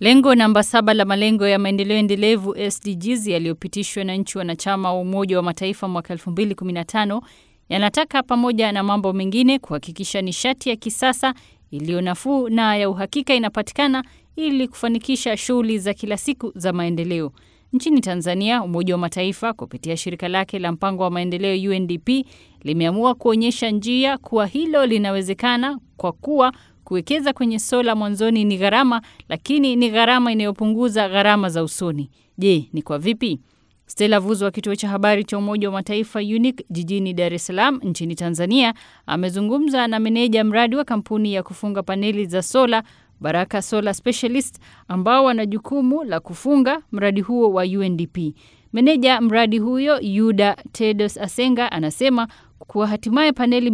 Lengo namba saba la malengo ya maendeleo endelevu SDGs yaliyopitishwa na nchi wanachama wa Umoja wa Mataifa mwaka 2015 yanataka pamoja na mambo mengine kuhakikisha nishati ya kisasa iliyo nafuu na ya uhakika inapatikana ili kufanikisha shughuli za kila siku za maendeleo. Nchini Tanzania, Umoja wa Mataifa kupitia shirika lake la mpango wa maendeleo UNDP limeamua kuonyesha njia kuwa hilo linawezekana kwa kuwa kuwekeza kwenye sola mwanzoni ni gharama, lakini ni gharama inayopunguza gharama za usoni. Je, ni kwa vipi? Stella Vuzo wa kituo cha habari cha Umoja wa Mataifa UNIC jijini Dar es Salaam nchini Tanzania amezungumza na meneja mradi wa kampuni ya kufunga paneli za sola Baraka Solar Specialist ambao wana jukumu la kufunga mradi huo wa UNDP. Meneja mradi huyo Yuda Tedos Asenga anasema kuwa hatimaye paneli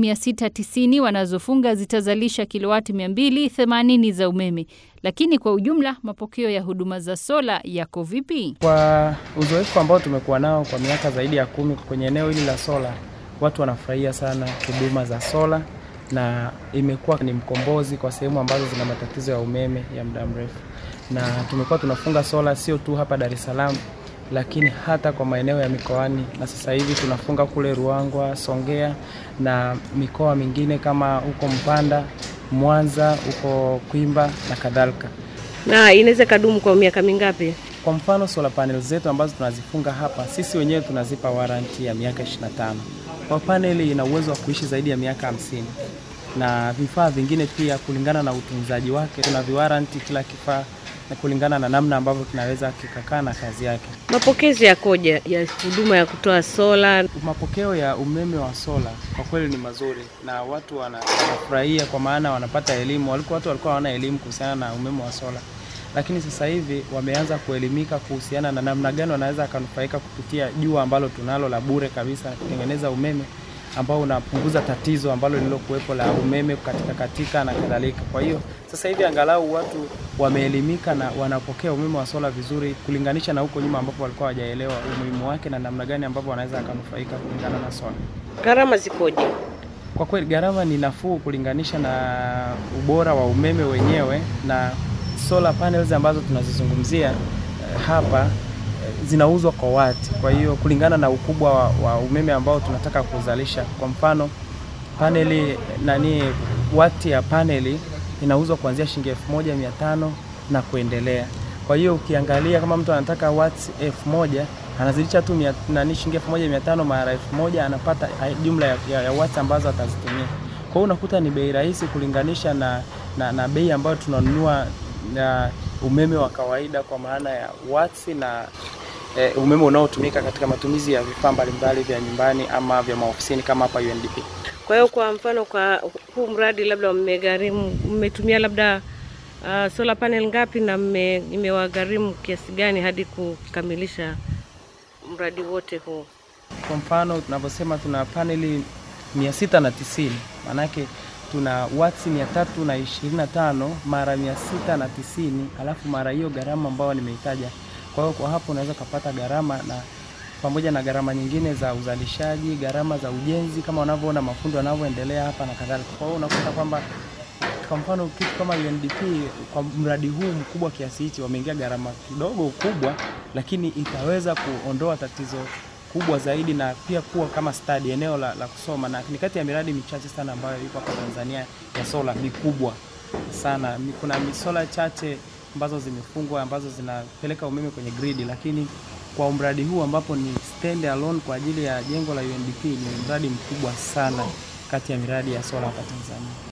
690 wanazofunga zitazalisha kilowati 280 za umeme. Lakini kwa ujumla mapokeo ya huduma za sola yako vipi? Kwa uzoefu ambao tumekuwa nao kwa miaka zaidi ya kumi kwenye eneo hili la sola, watu wanafurahia sana huduma za sola na imekuwa ni mkombozi kwa sehemu ambazo zina matatizo ya umeme ya muda mrefu, na tumekuwa tunafunga sola sio tu hapa Dar es Salaam, lakini hata kwa maeneo ya mikoani, na sasa hivi tunafunga kule Ruangwa, Songea na mikoa mingine kama huko Mpanda, Mwanza, huko Kwimba na kadhalika. Na inaweza kadumu kwa miaka mingapi? Kwa mfano solar panel zetu ambazo tunazifunga hapa, sisi wenyewe tunazipa warranty ya miaka 25. Kwa paneli ina uwezo wa kuishi zaidi ya miaka hamsini na vifaa vingine pia, kulingana na utunzaji wake, tuna viwaranti kila kifaa na kulingana na namna ambavyo kinaweza kikakaa na kazi yake. Mapokezi yakoje ya huduma ya kutoa sola? Mapokeo ya umeme wa sola kwa kweli ni mazuri na watu wanafurahia, kwa maana wanapata elimu. Walikuwa watu walikuwa hawana elimu kuhusiana na umeme wa sola, lakini sasa hivi wameanza kuelimika kuhusiana na namna gani wanaweza akanufaika kupitia jua ambalo tunalo la bure kabisa kutengeneza umeme ambao unapunguza tatizo ambalo lililokuwepo la umeme katika katika na kadhalika. Kwa hiyo sasa hivi angalau watu wameelimika na wanapokea umeme wa sola vizuri kulinganisha na huko nyuma ambapo walikuwa hawajaelewa umuhimu wake na namna gani ambavyo wanaweza akanufaika kulingana na sola. Gharama zikoje? Kwa kweli gharama ni nafuu kulinganisha na ubora wa umeme wenyewe na solar panels ambazo tunazizungumzia eh, hapa zinauzwa kwa wati. Kwa hiyo kulingana na ukubwa wa, wa umeme ambao tunataka kuzalisha, kwa mfano paneli nani, wati ya paneli inauzwa kuanzia shilingi elfu moja mia tano na kuendelea. Kwa hiyo ukiangalia kama mtu anataka wati elfu moja anazidisha tu mia, nani shilingi elfu moja mia tano mara elfu moja anapata jumla ya, ya, ya wati ambazo atazitumia. Kwa hiyo unakuta ni bei rahisi kulinganisha na, na, na bei ambayo tunanunua na umeme wa kawaida kwa maana ya watts na e, umeme unaotumika katika matumizi ya vifaa mbalimbali vya nyumbani ama vya maofisini kama hapa UNDP. Kwa hiyo kwa mfano, kwa huu mradi labda mmegharimu, mmetumia labda uh, solar panel ngapi na imewagharimu kiasi gani hadi kukamilisha mradi wote huu? Kwa mfano tunavyosema tuna paneli mia sita na tisini maanake tuna watts mia tatu na ishirini na tano mara mia sita na tisini alafu mara hiyo gharama ambayo nimeitaja. Kwa hiyo kwa hapo unaweza ukapata gharama na pamoja na gharama nyingine za uzalishaji, gharama za ujenzi, kama unavyoona mafundi wanavyoendelea hapa na kadhalika. Kwa hiyo unakuta kwamba kwa mfano kitu kama UNDP kwa mradi huu mkubwa kiasi hichi wameingia gharama kidogo kubwa, lakini itaweza kuondoa tatizo kubwa zaidi na pia kuwa kama study eneo la, la kusoma na ni kati ya miradi michache sana ambayo iko hapa Tanzania ya sola mikubwa sana. Kuna misola chache ambazo zimefungwa ambazo zinapeleka umeme kwenye gridi, lakini kwa mradi huu ambapo ni stand alone kwa ajili ya jengo la UNDP ni mradi mkubwa sana kati ya miradi ya sola hapa Tanzania.